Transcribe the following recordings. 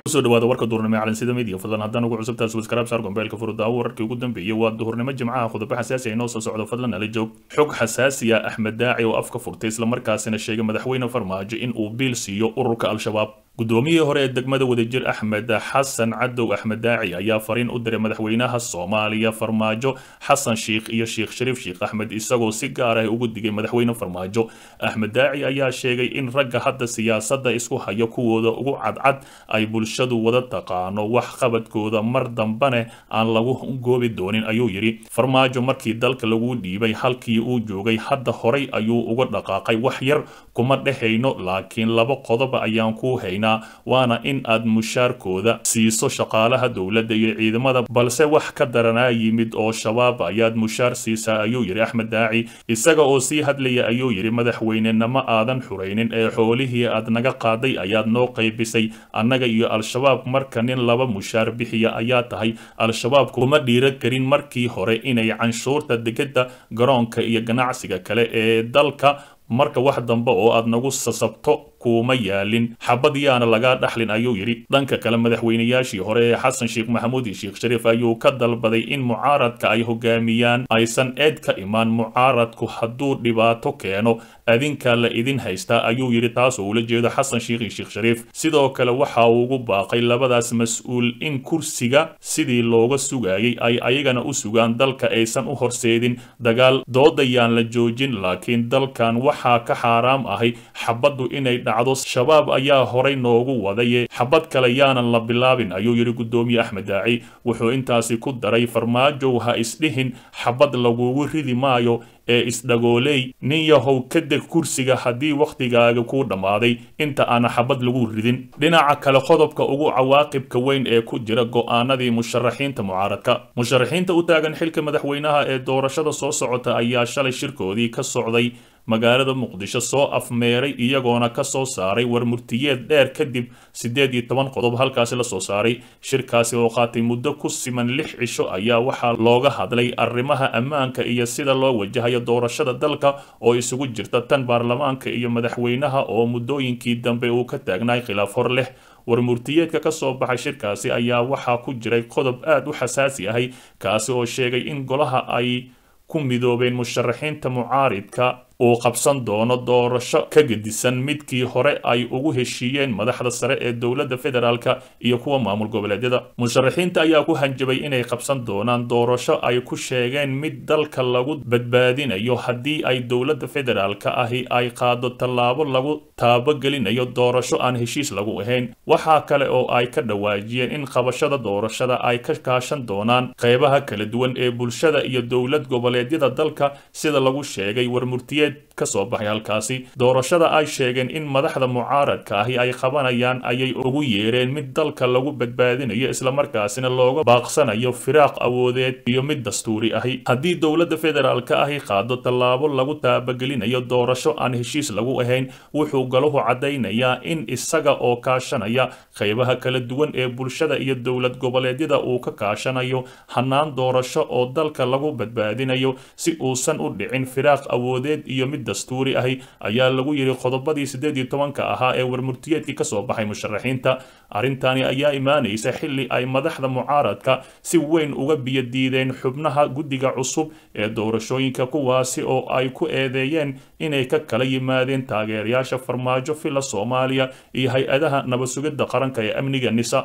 kusoo dhawaada warka duurnimo ee calansida media fadlan haddaan ugu cusubtaas waskaraab saar gombeelka furudaawo wararkii ugu dambeeyey waa duhurnimo jimcaha khudabo xasaasi ay noo soo socdo fadlan ala joog xog xasaasi ah axmed daaci oo afka furtay islamarkaasina sheegay madaxweyne farmaajo in uu biil siiyo ururka al-shabaab guddoomiyihii hore ee degmada wadajir axmed xasan cadow axmed daaci ayaa fariin u diray madaxweynaha soomaaliya farmaajo xasan sheikh iyo sheekh shariif sheekh axmed isagoo si gaar ah ugu digay madaxweyne farmaajo axmed daaci ayaa sheegay in ragga hadda siyaasadda isku haya kuwooda ugu cadcad ay bulshadu wada taqaano wax qabadkooda mar dambane aan lagu goobi doonin ayuu yidhi farmaajo markii dalka lagu dhiibay halkii uu joogay hadda horay ayuu uga dhaqaaqay wax yar kuma dhehayno laakiin laba qodob ayaan ku haynaa waana in aad mushaarkooda siiso shaqaalaha dowladda iyo ciidamada balse wax ka daranaa yimid oo shabaab ayaad mushaar siisaa ayuu yidhi axmed daaci isaga oo sii hadlaya ayuu yidhi madaxweynenama aadan xuraynin ee xoolihii aad naga qaaday ayaad noo qaybisay annaga iyo al-shabaab marka nin laba mushaar bixiya ayaa tahay al-shabaab kuma dhiira karin markii hore inay canshuurta degada garoonka iyo ganacsiga kale ee dalka marka wax dambe oo aad nagu sasabto kuuma yaalin xabad yaana lagaa dhaxlin ayuu yidhi dhanka kale madaxweynayaashii hore ee xasan sheekh maxamuud iyo sheekh shariif ayuu ka dalbaday in mucaaradka ay hogaamiyaan aysan eed ka imaan mucaaradku hadduu dhibaato keeno adinka la idin haystaa ayuu yidhi taasoo ula jeedo xasan sheekh iyo sheekh shariif sidoo kale waxa uu ugu baaqay labadaas mas-uul in kursiga sidii looga sugayay ay ayagana u sugaan dalka aysan u horseedin dagaal doodayaan la joojin laakiin dalkan waxaa ka xaaraam ahay xabaddu inay dhacdo shabaab ayaa horay noogu wadaye xabad kale yaanan la bilaabin ayuu yidhi guddoomiye axmed daaci wuxuu intaasi ku daray farmaajow ha isdhihin xabad lagugu ridi maayo ee isdhagooley nin yahow ka deg kursiga haddii wakhtigaaga kuu dhammaaday inta aana xabad lagu ridin dhinaca kale qodobka ugu cawaaqibka weyn ee ku jira go'aanadii musharaxiinta mucaaradka musharaxiinta u taagan xilka madaxweynaha ee doorashada soo socota ayaa shalay shirkoodii ka socday magaalada muqdisho soo afmeeray iyagoona ka soo saaray warmurtiyeed dheer kadib siddeed iyo toban qodob halkaasi la soo saaray shirkaasi oo qaatay muddo ku siman lix cisho ayaa waxaa looga hadlay arrimaha ammaanka iyo sida loo wajahayo doorashada dalka oo isugu jirta tan baarlamaanka iyo madaxweynaha oo muddooyinkii dambe uu ka taagnaay khilaaf hor leh warmurtiyeedka ka soo baxay shirkaasi ayaa waxaa ku jiray qodob aad u xasaasi ahay kaasi oo sheegay in golaha ay ku midoobeen musharaxiinta mucaaridka uu qabsan doono doorasho ka gedisan midkii hore ay ugu heshiiyeen madaxda sare ee dowladda federaalka iyo kuwa maamul goboleedyada musharaxiinta ayaa ku hanjabay inay qabsan doonaan doorasho ay ku sheegeen mid dalka lagu badbaadinayo haddii ay dowladda federaalka ahi ay qaado tallaabo lagu taabogelinayo doorasho aan heshiis lagu ahayn waxaa kale oo ay ka dhawaajiyeen in qabashada doorashada ay ka kaashan doonaan qeybaha kala duwan ee bulshada iyo dowlad goboleedyada dalka sida lagu sheegay warmurtiyeed kasoo baxay halkaasi doorashada ay sheegeen in madaxda mucaaradka ahi ay qabanayaan ayay ugu yeereen mid dalka lagu badbaadinayo islamarkaasina looga baaqsanayo firaaq awoodeed iyo mid dastuuri ahi haddii dowladda federaalka ahi qaado tallaabo lagu taabagelinayo doorasho aan heshiis lagu ahayn wuxuu galuhu caddaynayaa in isaga oo kaashanaya qeybaha kala duwan ee bulshada iyo dowlad goboleedyada uu ka kaashanayo hanaan doorasho oo dalka lagu badbaadinayo si uusan u dhicin firaaq awoodeed iyo mid dastuuri ahi ayaa lagu yidhi qodobadii siddeed iyo tobanka ahaa ee warmurtiyeedkii ka soo baxay musharaxiinta arrintani ayaa imaanaysa xilli ay madaxda mucaaradka si weyn uga biyadiideen xubnaha guddiga cusub ee doorashooyinka kuwaasi oo ay ku eedeeyeen inay ka kala yimaadeen taageerayaasha farmaajo fila soomaaliya iyo hay-adaha nabad sugidda qaranka ee amniga nisa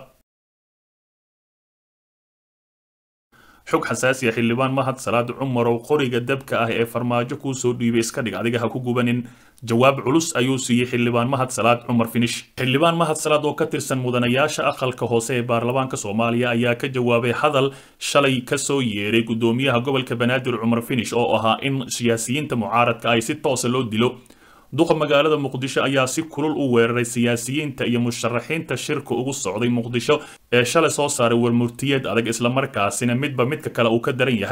xog xasaasiya xildhibaan mahad salaad cumarow qoriga dabka ah ee farmaajo kuu soo dhiibay iska dhig adiga ha ku gubanin jawaab culus ayuu siiyey xildhibaan mahad salaad cumar finish xildhibaan mahad salaad oo ka tirsan mudanayaasha aqalka hoose ee baarlamaanka soomaaliya ayaa ka jawaabay hadal shalay kasoo yeeray gudoomiyaha gobolka banaadir cumar finish oo ahaa in siyaasiyiinta mucaaradka ay si toosa loo dilo duqa magaalada muqdisho ayaa si kulul u weeraray siyaasiyiinta iyo musharaxiinta shirka ugu socday muqdisho ee shalay soo saaray warmurtiyeed adag islamarkaasina midba midka kale uu ka daran yahay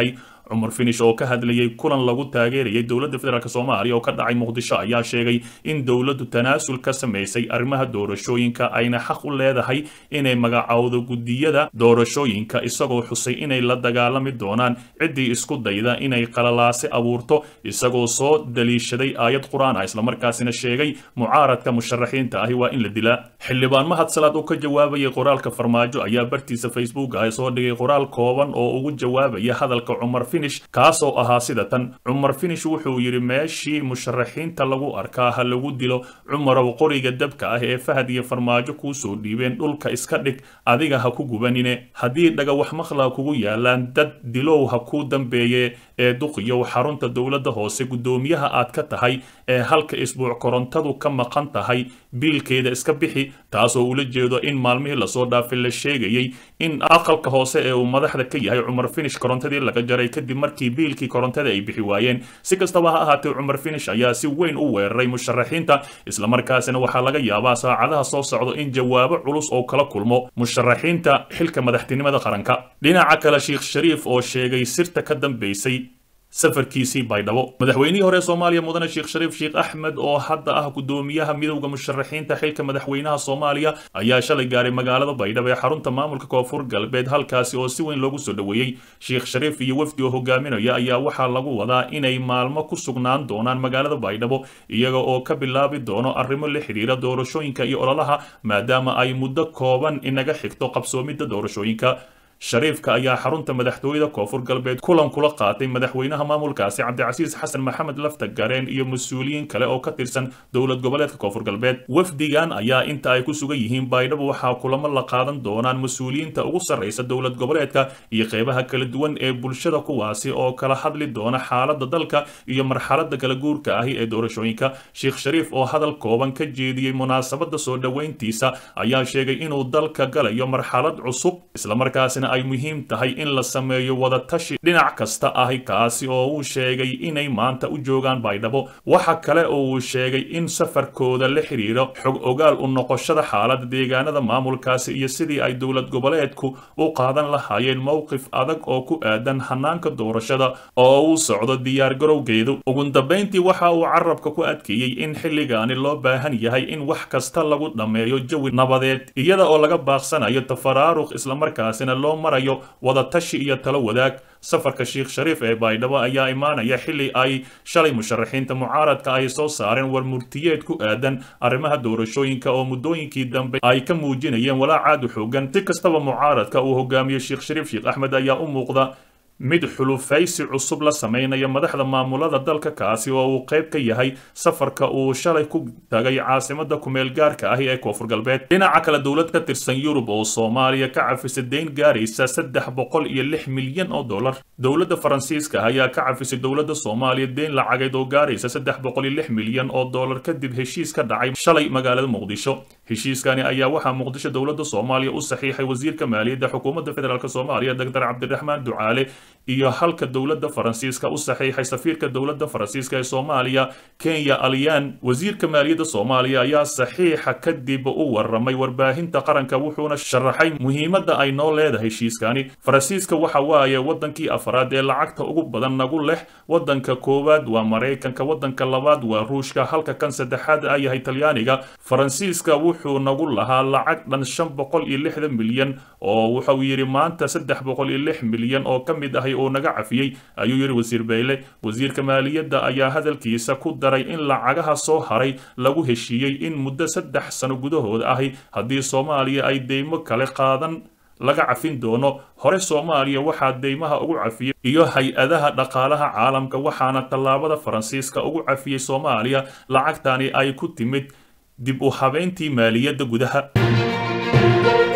cumar finish oo ka hadlayay kulan lagu taageerayay dowladda federaalk soomaaliya oo ka dhacay muqdisho ayaa sheegay in dowladdu tanaasul ka samaysay arrimaha doorashooyinka ayna xaq u leedahay inay magacowdo guddiyada doorashooyinka isagoo xusay inay la dagaalami doonaan ciddii isku dayda inay qalalaase abuurto isagoo soo daliishaday aayad qur-aan ah islamarkaasina sheegay mucaaradka musharaxiinta ahi waa in la dilaa xildhibaan mahad salaad oo ka jawaabayay qoraalka farmaajo ayaa bartiisa facebook ah soo dhigay qoraal kooban oo ugu jawaabaya hadalka cumar finish kaasoo ahaa sida tan cumar finish wuxuu yidhi meeshii musharaxiinta lagu arkaa ha lagu dilo cumarow qoriga dabka ah ee fahad iyo farmaajo kuu soo dhiibeen dhulka iska dhig adiga ha ku gubanine haddii dhagawax maqla kugu yaalaan dad dilow ha kuu dambeeye ee duqiyow xarunta dowladda hoose guddoomiyaha aad ka tahay ee halka isbuuc korontadu ka maqan tahay biilkeeda iska bixi taasoo ula jeedo in maalmihii lasoo dhaafay la sheegayay in aqalka hoose ee uu madaxda ka yahay cumar finish korontadii laga jaray kadib markii biilkii korontada ay bixi waayeen si kastaba ha ahaatee cumar finish ayaa si weyn u weeraray musharaxiinta islamarkaasina waxaa laga yaabaa saacadaha soo socdo in jawaabo culus oo kala kulmo musharaxiinta xilka madaxtinimada qaranka dhinaca kale sheekh shariif oo sheegay sirta ka dambaysay safarkiisii baydhabo madaxweynihii hore soomaaliya mudane sheekh shariif sheekh axmed oo hadda ah guddoomiyaha midowda musharaxiinta xilka madaxweynaha soomaaliya ayaa shalay gaaray magaalada baydhabo ee xarunta maamulka koonfur galbeed halkaasi oo si weyn loogu soo dhoweeyey sheekh shariif iyo wafdi oo hogaaminaya ayaa waxaa lagu wadaa inay maalmo ku sugnaan doonaan magaalada baydhabo iyaga oo ka bilaabi doono arrimo la xidhiira doorashooyinka iyo ololaha maadaama ay muddo kooban inaga xigto qabsoomidda doorashooyinka shariifka ayaa xarunta madaxtooyada koonfur galbeed kulan kula qaatay madaxweynaha maamulkaasi cabdicasiis xasan maxamed lafta gareen iyo mas-uuliyiin kale oo ka tirsan dowlad goboleedka koonfur galbeed wafdigan ayaa inta ay ku sugan yihiin baydhabo waxaa kulamo la qaadan doonaan mas-uuliyiinta ugu sarraysa dowlad goboleedka iyo qeybaha kala duwan ee bulshada kuwaasi oo kala hadli doona xaaladda dalka iyo marxaladda kala guurka ahi ee doorashooyinka sheekh shariif oo hadal kooban ka jeediyey munaasabadda soo dhoweyntiisa ayaa sheegay inuu dalka galayo marxalad cusub islamarkaasina ay muhiim tahay in la sameeyo wadatashi dhinac kasta ahi kaasi oo uu sheegay inay maanta u joogaan baydhabo waxa kale oo uu sheegay in safarkooda la xiriiro xog ogaal u noqoshada xaaladda deegaanada maamulkaasi iyo sidii ay dowlad goboleedku u qaadan lahaayeen mowqif adag oo ku aadan hanaanka doorashada oo uu socdo diyaargarowgeedu ugu dambayntii waxa uu carabka ku adkeeyey in xilligaani loo baahan yahay in wax kasta lagu dhammeeyo jawi nabadeed iyada oo laga baaqsanayo tafaraaruq islamarkaasina loo marayo wadatashi iyo talo wadaag safarka sheekh shariif ee baydhabo ayaa imaanaya xilli ay shalay musharaxiinta mucaaradka ay soo saareen war murtiyeed ku aadan arrimaha doorashooyinka oo muddooyinkii dambe ay ka muujinayeen walaac aad u xoogan si kastaba mucaaradka uu hogaamiye sheekh shariif sheekh axmed ayaa u muuqda mid xulufaysi cusub la samaynaya madaxda maamulada dalka kaasi oo uu qayb ka yahay safarka uu shalay ku tagay caasimada kumeel gaarka ahi ee koonfur galbeed dhinaca kale dowlad ka tirsan yurub oo soomaaliya ka cafisay deyn gaaraysa saddex boqol iyo lix milyan oo dollar dowladda faransiiska ayaa ka cafisay dowladda soomaaliya deyn lacageed oo gaaraysa saddex boqol iyo lix milyan oo dollar kadib heshiis ka dhacay shalay magaalada muqdisho heshiiskani ayaa waxaa muqdisho dowladda soomaaliya u saxiixay wasiirka maaliyadda xukuumadda federaalk soomaaliya doctor cabdiraxmaan ducaale iyo halka dowladda faransiiska u saxiixay safiirka dowladda faransiiska ee soomaaliya kenya alyan wasiirka maaliyadda soomaaliya ayaa saxiixa kadib u waramay warbaahinta qaranka wuxuuna sharaxay muhiimadda ay noo leedahay heshiiskani faransiiska waxa waaye wadankii afraad ee lacagta ugu badan nagu leh wadanka koowaad waa maraykanka wadanka labaad waa ruushka halka kan saddexaad a yahay talyaaniga faransiiska wuxuu nagu lahaa lacag dhan shan boqol iyo lixdan milyan oo wuxuu yidhi maanta saddex boqol iyo lix milyan oo ka mid ahay oo naga cafiyey ayuu yidhi wasiir bayle wasiirka maaliyadda ayaa hadalkiisa ku daray in lacagaha soo haray lagu heshiiyey in muddo saddex sano gudahood ahi haddii soomaaliya ay deymo kale qaadan laga cafin doono hore soomaaliya waxaa deymaha ugu cafiyey iyo hay-adaha dhaqaalaha caalamka waxaana tallaabada faransiiska ugu cafiyey soomaaliya lacagtani ay ku timid dib u habeyntii maaliyadda gudaha